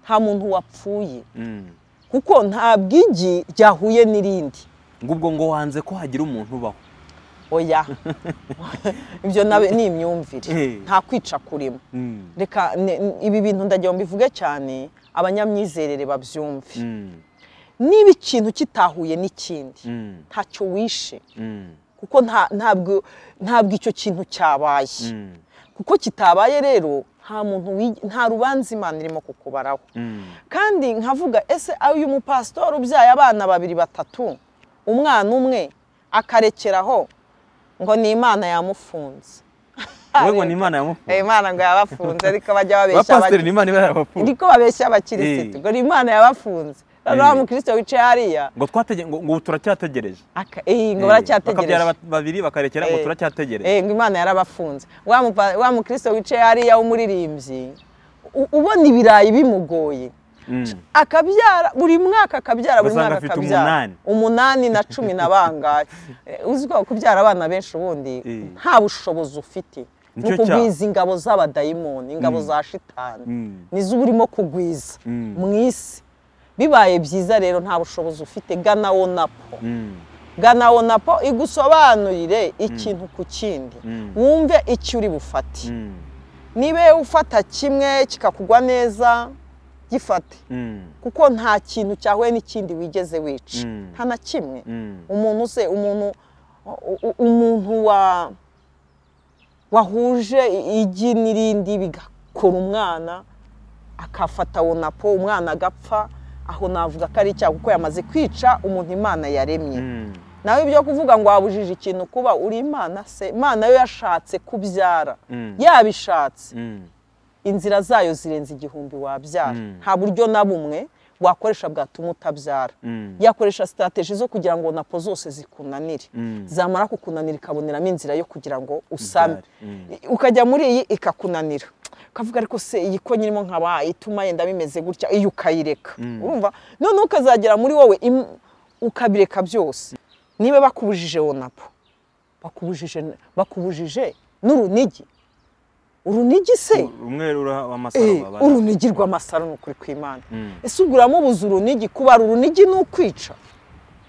nta muntu wapfuye mm. kuko nta bwigi ryahuye n'irindi ngubwo ngo wanze ko hagira umuntu ubaho oya ibyo nabe ni imyumvire Eh. nta kwica kurimo Mm, reka ne- n- ibi bintu ndagira ngo mbivuge cyane abanyamyizerere babyumve mm, niba ikintu kitahuye n'ikindi Mm, ntacyo wishe mm, kuko nta- ntabwo ntabwo icyo kintu cyabaye mm, kuko kitabaye rero nta muntu wi- nta rubanza imana irimo kukubaraho mm, kandi nkavuga ese uyu mupasitori ubyaye abana babiri batatu umwana umwe akarekeraho ngo ni imana yamufunze wowe ngo ni imana Eh, yamufunze imana ngo yabafunze ariko bajya babeshya abapasiteri ni abakirisitu imana iba yarabafunze ndiko babeshya abakirisitu Eh. ngo ni imana yabafunze noneho Eh. wa mukristo wicaye hariya ngo twatege ngo ngo turacyategereje aka- eh, ngo Eh, baracyategereje bakabyara ba- babiri bakarekera ngo Eh. turacyategereje Eh, ngo imana yarabafunze wa mupa- wa mukristo wicaye hariya w'umuririmbyi u- ubona ibirayi bimugoye Mm, akabyara buri mwaka akabyara buri Ugasanga mwaka afite akabyara umunani. umunani na cumi na bangahe Eh, uzi ko kubyara abana benshi ubundi Eh. nta bushobozi ufite ni Nicyo cyaha. ukugwiza ingabo z'abadayimoni ingabo Mm. za shitani mm, nizo uba urimo kugwiza Mm. mu isi bibaye byiza rero nta bushobozi ufite gana wonapo mm, gana wonapo igusobanurire ikintu ku kindi Mm. wumve icyo uri bufate mm, niba ufata kimwe kikakugwa neza gifate mm, kuko nta kintu cyahuye n'ikindi wigeze wica Mm. nta na kimwe mm, umuntu se umuntu u- u- umuntu wa wahuje igi n'irindi bigakora umwana akafata wonapo umwana agapfa aho navuga ko ari icyaha kuko yamaze kwica umuntu imana yaremye mm, nawe ibyo kuvuga ngo wabujije ikintu kuba uri imana se imana yo yashatse kubyara Mm. yabishatse mm, inzira zayo zirenze igihumbi wabyara Mm. nta buryo na bumwe wakoresha bwatuma utabyara mm, yakoresha sitateji zo kugira ngo napo zose zikunanire Mm. zamara kukunanira ikaboneramo inzira yo kugira ngo usame Ubyare. ukajya muri iyi ikakunanira ukavuga ariko se iyi ko nyirimo nkaba ituma yenda bimeze gutya iyo ukayireka Mm. urumva noneho ukazagera muri wowe im- ukabireka byose niba bakubujije wonapo bakubujije bakubujije n'urunigi urunigi se rumwe ruraha amasaro Eh, baba urunigi rw'amasaro ni ukuri kw'imana Mm. ese ubwo uramubuza urunigi kubara urunigi ni ukwica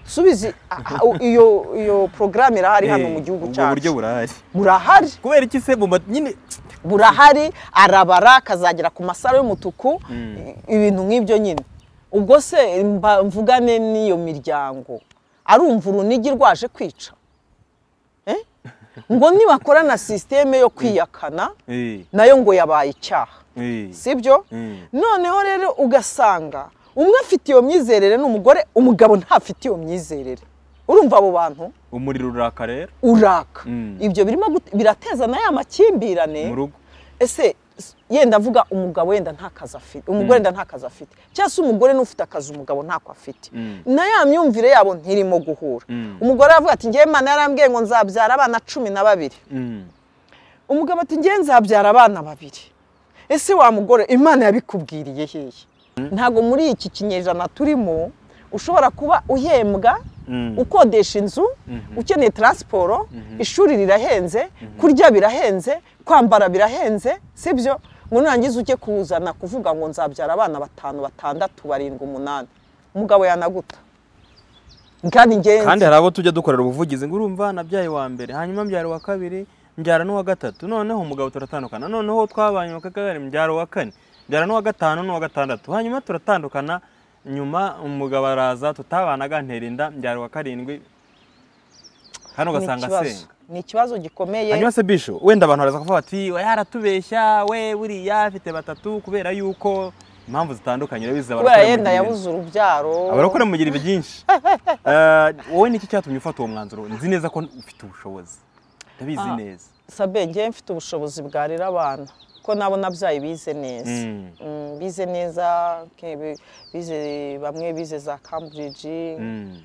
subizi a- a- iyo iyo porogaramu irahari hano Eh, mu gihugu ubwo buryo cyacu burahari burahari kubera iki se mu ma- nyine burahari arabara akazagera ku masaro y'umutuku i- ibintu nk'ibyo nyine ubwo se mba- mvugane n'iyo miryango arumva urunigi rwaje kwica Eh? ngo nibakora na sisiteme yo kwiyakana Eh, nayo ngo yabaye icyaha eh, si byo Mm. noneho rero ugasanga umwe afite iyo myizerere ni umugore umugabo ntafite iyo myizerere urumva abo bantu umuriro uraka rero uraka Mm. ibyo birimo gute- birateza na ya makimbirane mu rugo ese s- yenda avuga umugabo wenda nta kazi afite umugore wenda nta kazi afite cyangwa se umugore n'ufite akazi umugabo ntako afite Mm. na ya myumvire yabo ntirimo guhura Mm. umugore aravuga ati ngewe imana yarambwiye ngo nzabyara abana cumi na babiri Mm. umugabo ati ngewe nzabyara abana babiri ese wa mugore imana yabikubwiriye hehe ntabwo muri iki kinyejana turimo ushobora kuba uhembwa Mm. ukodesha inzu ukeneye taransiporo ishuri rirahenze kurya birahenze kwambara birahenze sibyo ngo nurangiza ujye kuzana kuvuga ngo nzabyara abana batanu batandatu barindwi umunani umugabo yanaguta kandi kandi ngenzi hari abo tujya dukorera ubuvugizi ngo urumva nabyaye wa mbere hanyuma mbyara uwa kabiri mbyara n'uwa gatatu noneho umugabo turatandukana noneho twabanye wa kagari mbyara uwa kane mbyara n'uwa gatanu n'uwa gatandatu hanyuma turatandukana nyuma umugabo araza tutabanaga ntera inda mbyara uwa karindwi hano ni ugasanga ikibazo asenga ni ikibazo gikomeye hanyuma se bisho wenda abantu baraza kuvuga bati oya aratubeshya we buriya afite batatu kubera yuko impamvu zitandukanye urabizi kubera abarokore mu yenda gihe- yabuze urubyaro abarokore mugira ibi byinshi Eh, wowe niki cyatumye ufata uwo mwanzuro nzi neza ko ufite ubushobozi ndabizi Ah. neza sabe ngewe mfite ubushobozi bwarera abana ko nabo nabyaye bize neza Mm. Mm, bize neza ke- bi- bize bamwe bize za cambridge Mm,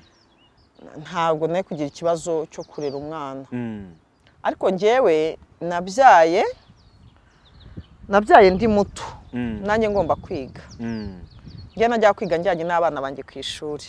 ntabwo nari kugira ikibazo cyo kurera umwana mm, ariko ngewe nabyaye nabyaye ndi muto mm, nanjye ngomba kwiga mm. njye najya kwiga njyanye n'abana banjye ku ishuri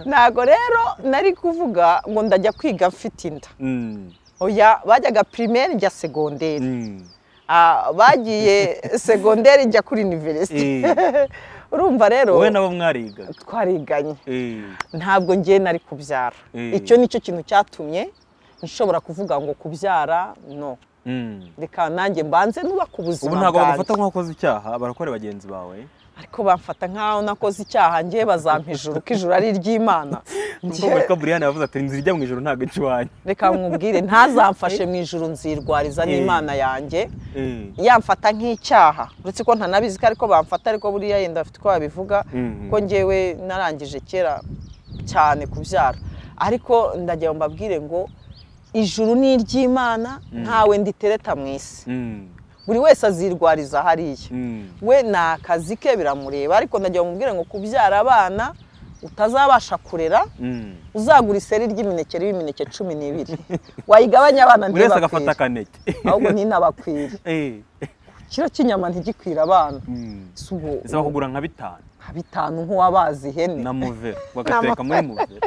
ntabwo rero nari kuvuga ngo ndajya kwiga mfite inda Mm, oya bajyaga pirimeri njya segonderi mm. Ah, bagiye segonderi njya kuri iniverisite Eh. urumva rero wowe nabo mwariga twariganye Eh, ntabwo ngiye nari kubyara Eh. icyo nicyo kintu cyatumye nshobora kuvuga ngo kubyara no mm. reka nanjye mbanze nubaka ubu ubuzima ntabwo bwanjye bagufata nk'uwakoze icyaha barakore bagenzi bawe ariko bamfata nk'aho nakoze icyaha njye bazampa ijuru ko ijuru ari iry'imana ubwo Njye- ko buriyani yavuze ati inzira ijya mu ijoro ntabwo ijya iwanyu reka mwubwire ntazamfashe mu ijuru nzirwariza Eh. n'imana yanjye Eh, yamfata nk'icyaha uretse ko ntanabizi ko ariko bamfata ariko buriya yenda afite uko babivuga Mhm. ko ngewe narangije kera cyane kubyara ariko ndagira ngo mbabwire ngo ijuru ni iry'imana ntawe nditereta mu isi mm, buri wese azirwariza hariya mm. we ni akazi ke biramureba ariko ndagira ngo mbwire ngo kubyara abana utazabasha kurera Mm. uzagura iseri ry'imineke riba imineke cumi n'ibiri wayigabanya abana buri wese agafata ntibakwire akaneke ahubwo ni n'abakwiriye Eh, ikiro cy'inyama ntigikwira abana mm. si ubu bisaba kugura nka bitanu nka bitanu nk'uwabazi ihene na muvero bagateka muri muvero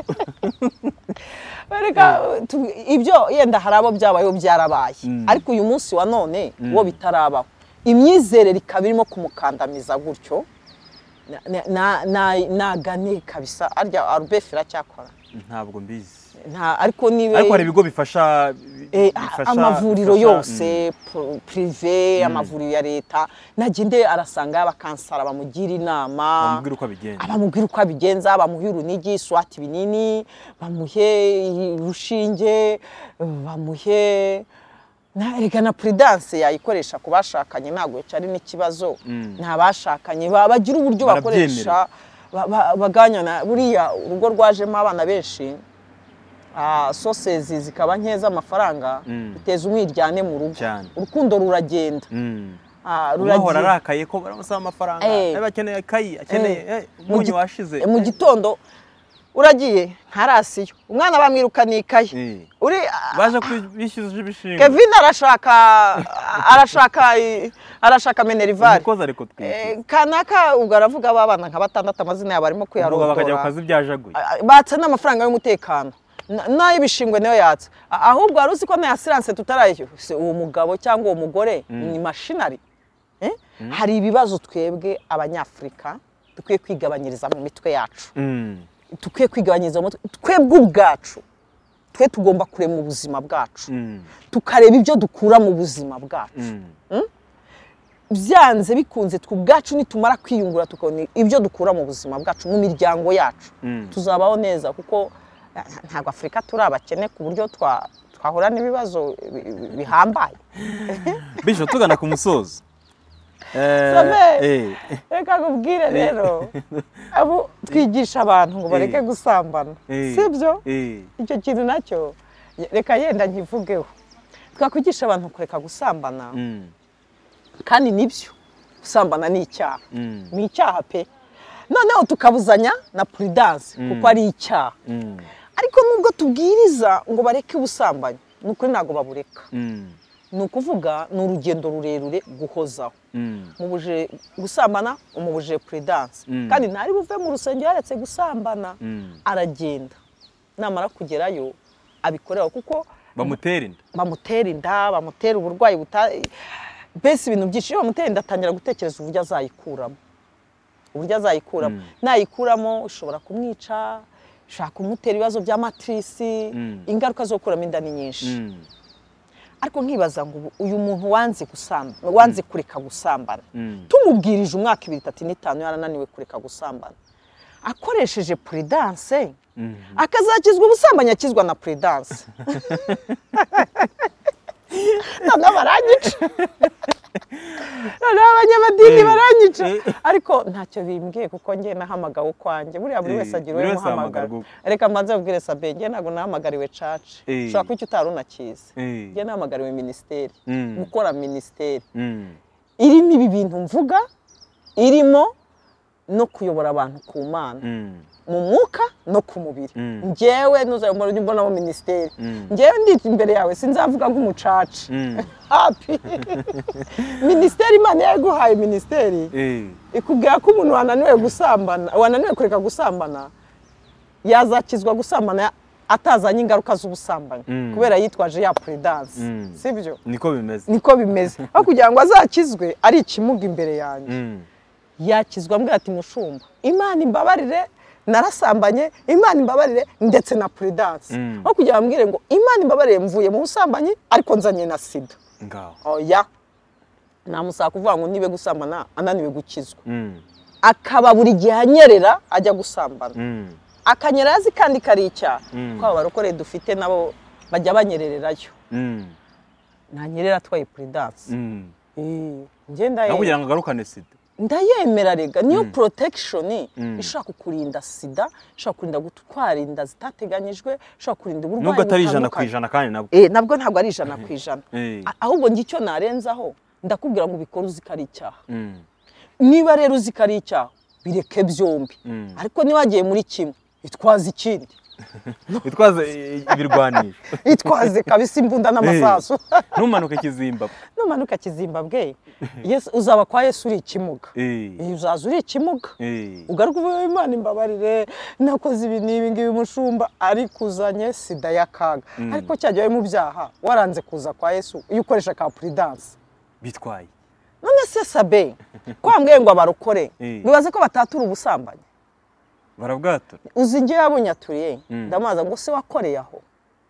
Bareka, tu- ibyo yenda hari abo byabayeho byarabaye Mm. ariko uyu munsi wa none Mm. wo bitarabaho imyizerere ikaba irimo kumukandamiza gutyo Na- na- na- na- nagane kabisa arya arubefe iracyakora ntabwo mbizi Nta- ariko niba ariko hari ibigo bifasha Eh, a- bifasha- amavuriro bifasha- yose pro- prive amavuriro ya leta nagende arasanga abakansara bamugira Mm, inama bamubwire uko abigenza abamubwira uko abigenza bamuhe urunigi swati ibinini bamuhe urushinge bamuhe na- erega na prudence yayikoresha ku bashakanye ntabwo cyari n'ikibazo Mm. nta bashakanye ba- bagira uburyo Barabyemera. bakoresha ba- ba- baganyana buriya urugo rwajemo abana benshi ah, sosezi zikaba nke z'amafaranga Mm. biteza umwiryane mu rugo Cyane. urukundo ruragenda Mm. Ah, umwe ahora ruragira- arakaye ko baramusaba amafaranga Eh. niba akeneye ikayi akeneye Eh. eh, umunyu Mu gi- washize mu Eh. gitondo uragiye ntarasiyo umwana bamwirukana ikaye Eh. uri baje kwi- bishyuza ibishingwe kevin arashaka arashaka arashaka menerivare umukozi ariko twite Eh, kanaka ubwo aravuga aba bana nka batandatu amazina yabo arimo ubwo bakajya ku kuyarontora kazi byajaguye Ah, batse n'amafaranga y'umutekano Na- n'ay'ibishingwe niyo yatse Ah, ahubwo wari uzi ko na ya siranse tutarayo Se, uwo mugabo cyangwa uwo mugore ni mashinari Eh? hari ibibazo twebwe abanyafurika dukwiye kwigabanyiriza mu mitwe yacu Mm. dukwiye kwigabanyiriza mu mutwe twebwe ubwacu twe tugomba kurema ubuzima bwacu Mm. tukareba ibyo dukura mu buzima bwacu Mm. byanze bikunze twe ubwacu nitumara kwiyungura tukabona ibyo dukura mu buzima bwacu mu miryango yacu Mm. tuzabaho neza kuko eh, ntabwo afurika turi abakene ku buryo twa- twahura n'ibibazo bi- bi- bihambaye bisho tugana ku musozo Eh, Samuel. eh. reka nkubwire rero abo twigisha abantu ngo bareke Eh. gusambana Eh. si byo Eh. icyo kintu nacyo reka yenda nkivugeho twakwigisha abantu kureka gusambana Mm. kandi nibyo gusambana ni icyaha Mm. ni icyaha pe noneho tukabuzanya na prudence kuko ari icyaha Mm. ariko nubwo tubwiriza ngo bareke ubusambanyi ni ukuri ntabwo babureka Mm. ni ukuvuga ni urugendo rurerure guhozaho Mm. mubuje gusambana umubuje prudence Mm. kandi ntari buve mu rusengero yaretse gusambana Mm. aragenda namara kugerayo abikoreho kuko bamutera inda bamutera inda bamutera uburwayi buta mbese ibintu byinshi iyo bamutera inda atangira gutekereza uburyo azayikuramo uburyo azayikuramo Mm. nayikuramo ushobora kumwica ushobora kumutera ibibazo bya matirisi Mm. ingaruka zo gukuramo inda ni nyinshi Mm. ariko nkibaza ngo ubu uyu muntu wanze gusamba wanze kureka gusambana Mm. tumubwirije umwaka ibiri itatu n'itanu yarananiwe kureka gusambana akoresheje prudence Mm. akazakizwa ubusambanyi akizwa na prudence noneho baranyica noneho abanyamadini Eh, baranyica eh. ariko ntacyo bimbwiye kuko njye nahamagawe ukwanjye buriya buri Eh, wese agira buri uwo wese muhamagara ahamagarwa ukwe. reka mbanze babwire sabe njye ntabwo nahamagariwe caci Eh. ushobora kuba icyo utari unakizi Eh. njye nahamagariwe minisiteri Mm. gukora minisiteri Mm. irimo ibi bintu mvuga irimo no kuyobora abantu ku mana Mm. mu mwuka no ku mubiri Mm. ngewe ntuzayobora ujye umbonamo minisiteri Mm. ngewe ndi imbere yawe sinzavuga nk'umucaca Mm. hapi minisiteri imana yaguhaye minisiteri Eh. ikubwira ko umuntu wananiwe gusambana wananiwe kureka gusambana yazakizwa gusambana atazanye ingaruka z'ubusambanyi Mm. kubera yitwaje ya prudence Mm. si byo niko bimeze niko bimeze aho kugira ngo azakizwe ari ikimuga imbere yanjye Mm. yakizwa mbwira ati mushumba imana imbabarire narasambanye imana imbabarire ndetse na prudence Mm. aho kugira ngo ambwire ngo imana imbabarire mvuye mu busambanyi ariko nzanye na sida ngaho oya nta musaka uvuga ngo nibe gusambana ananiwe gukizwa Mm. akaba buri gihe anyerera ajya gusambana Mm, akanyera azi kandi kari icyaha Mm. kuko aba barokore dufite nabo bajya banyerererayo mm, ntanyerera atwaye puridanse mm. Eh, nawe njye ndaye- kugira ngo agarukane sida ndayemera rega niyo protection Mm. ishobora kukurinda sida ishobora kurinda gutwara inda zitateganyijwe ishobora kurinda uburwayi nubwo atari ijana ku butandukanye. ijana kandi nabwo Eh, nabwo ntabwo ari ijana ku ijana Eh. A- ahubwo njye icyo narenzaho ndakubwira ngo ubikore uzi ko ari icyaha Mm, niba rero uzi ko ari icyaha bireke byombi mm. ariko niwagiye muri kimwe itwaze ikindi witwaze eh, ibirwanisho itwaze kabisa imbunda n'amasasu ntumanuke kizimbabwe numanuka kizimbabwe yesu uzaba kwa yesu uri ikimuga Eh, Eh, uzaza uri ikimuga eh. ugaruka uvuga imana imbabarire nakoze ibi n'ibi ngibi mushumba ariko uzanye sida y'akaga ariko cyajya mu byaha waranze kuza kwa yesu iyo ukoresha ka puridanse bitwaye none se sabe kwa mbwenge ngo abarokore Eh. bibaze ko batatura ubusambanyi barabwatura uzi njye yabunyaturiye Mm. ndamubaza ngo se wakoreye aho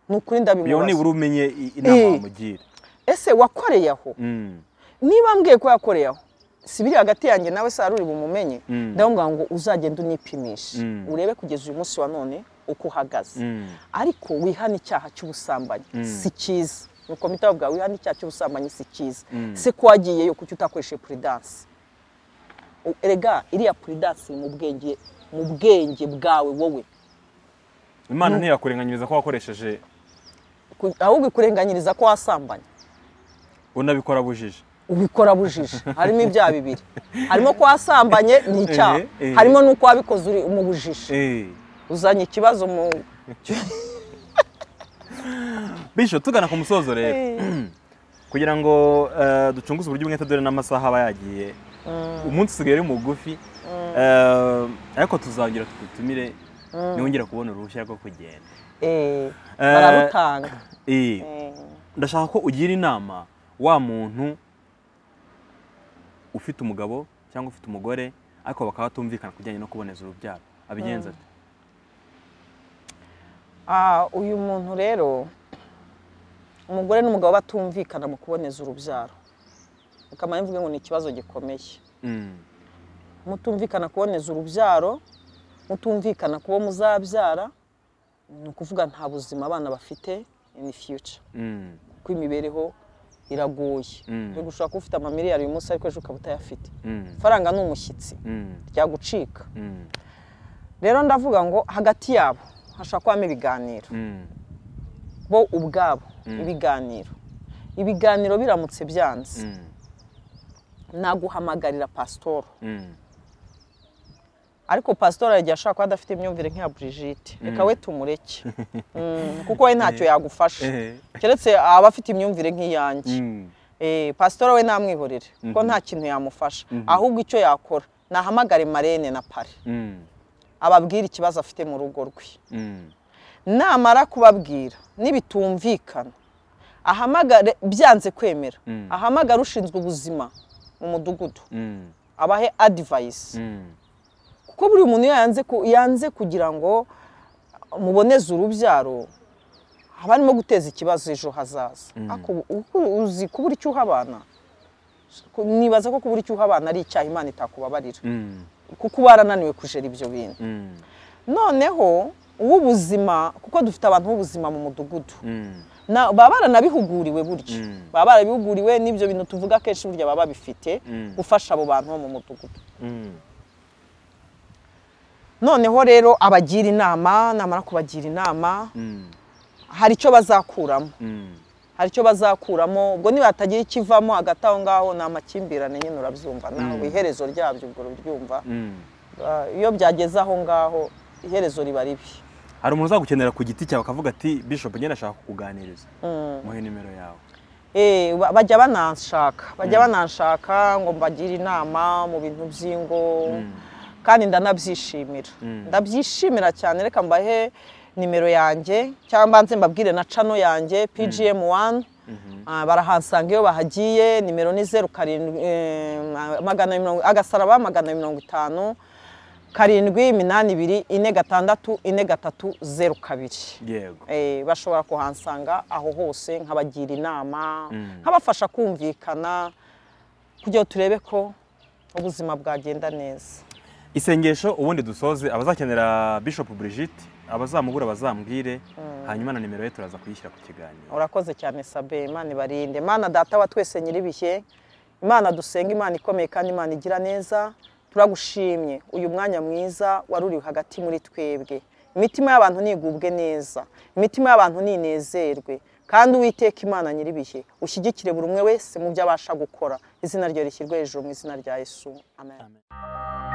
ni ukuri iyo ndabimubaza nibura umenye i- inama Eh. wamugira ese wakoreye aho Mm, niba mbwiye ko yakoreye aho si biri hagati yanjye nawe se hari uri bumumenye Mm. ndamubwira ngo uzagende unipimishe Mm. urebe kugeza uyu munsi wa none uko uhagaze mm, ariko wihana icyaha cy'ubusambanyi Mm. si cyiza nuko mpita bavuga wihana icyaha cy'ubusambanyi si cyiza Mm. se ko wagiyeyo kuki utakoresheje puridanse U- erega iriya puridanse iri mu bwenge mu bwenge bwawe wowe imana ntiyakurenganyiriza ko wakoresheje Ku- ahubwo ikurenganyiriza ko wasambanye unabikora bujije ubikora bujije harimo ibyaha bibiri harimo ko wasambanye ni icyaha eh. harimo n'uko wabikoze uri mu bujije Eh. uzanye ikibazo mu bityo tugana ku musozo rero kugira ngo eh, ducunguze uburyo umwete dore n'amasaha aba yagiye umunsi usigaye ari mugufi Eh, ariko tuzongera tugutumire niwongera kubona uruhushya rwo kugenda Eh, bararutanga Eh, Eh. ndashaka ko ugira inama wa muntu ufite umugabo cyangwa ufite umugore ariko bakaba batumvikana ku bijyanye no kuboneza urubyaro abigenza ate Ah, uyu muntu rero umugore n'umugabo batumvikana mu kuboneza urubyaro akamaro mvuge ngo ni ikibazo gikomeye Mm, mutumvikana kuboneza urubyaro mutumvikana kubo muzabyara ni ukuvuga nta buzima abana bafite in future mm, kuko imibereho iragoye Mm. rero ushobora kuba ufite amamiliyari uyu munsi ariko ejo ukaba utayafite mm, ifaranga ni umushyitsi mm, ryagucika mm, rero ndavuga ngo hagati yabo hashobora kubamo ibiganiro mm, bo ubwabo ibiganiro ibiganiro biramutse byanze mm, naguhamagarira pasitoro mm, ariko pasitoro yagiye ashaka kuba adafite imyumvire nk'iya burigite reka we tumureke Mm, kuko we ntacyo yagufasha Eh. keretse aba afite imyumvire nk'iyanjye mm. Eh, pasitoro we namwihorere kuko nta kintu yamufasha ahubwo icyo yakora nahamagare marene na pare Mm, ababwire ikibazo afite mu rugo rwe mm, namara kubabwira nibitumvikana ahamagare byanze kwemera Mm. ahamagare ushinzwe ubuzima mu mudugudu mm, abahe adivayisi mm, kuko buri muntu iyo yanze ku- yanze kugira ngo muboneze urubyaro haba harimo guteza ikibazo ejo hazaza ariko uko uzi kubura icyo uha abana nibaza ko kubura icyo uha abana ari icyaha imana itakubabarira mm, kuko uba warananiwe kujera ibyo bintu mm, noneho uw'ubuzima kuko dufite abantu b'ubuzima mu mudugudu mm, Na- baba baranabihuguriwe burya Mm. baba barabihuguriwe n'ibyo bintu tuvuga akenshi burya baba babifite Mm. gufasha abo bantu bo mu mudugudu mm, noneho rero abagira inama namara kubagira inama mm, hari icyo bazakuramo mm. hari icyo bazakuramo ubwo niba hatagira ikivamo hagati aho ngaho ni amakimbirane nyine urabyumva nawe iherezo ryabyo ubwo urabyumva mm. Ah, iyo byageze aho ngaho iherezo riba ribi hari umuntu uzagukenera ku giti cyawe akavuga ati bishop ngenda ashaka kukuganiriza muhe nimero yawe Eh, ba- bajya bananshaka bajya bananshaka ngo mbagire inama mu bintu by'ingo kandi ndanabyishimira ndabyishimira cyane reka mbahe nimero yanjye cyangwa nze mbabwire na cano yanjye pgm wani barahansanga iyo bahagiye nimero ni zeru karindwi eh, magana mirongo agasaraba magana mirongo itanu karindwi iminani ibiri ine gatandatu ine gatatu zeru kabiri yego Eh, bashobora kuhansanga aho hose nkabagira inama nkabafasha kumvikana kugira ngo turebe ko ubuzima bwagenda neza isengesho ubundi dusoze abazakenera bishop Brigitte abazamuhura bazambwire hanyuma na nimero ye turaza kuyishyira ku kiganiro urakoze cyane sabe imana ibarinde imana data wa twese nyir'ibihe imana dusenga imana ikomeye kandi imana igira neza turagushimye uyu mwanya mwiza wari uri hagati muri twebwe imitima y'abantu nigubwe neza imitima y'abantu ninezerwe kandi uwiteka imana nyir'ibihe ushyigikire buri umwe wese mu byo abasha gukora izina rye rishyirwe hejuru mu izina rya yesu amen Amen.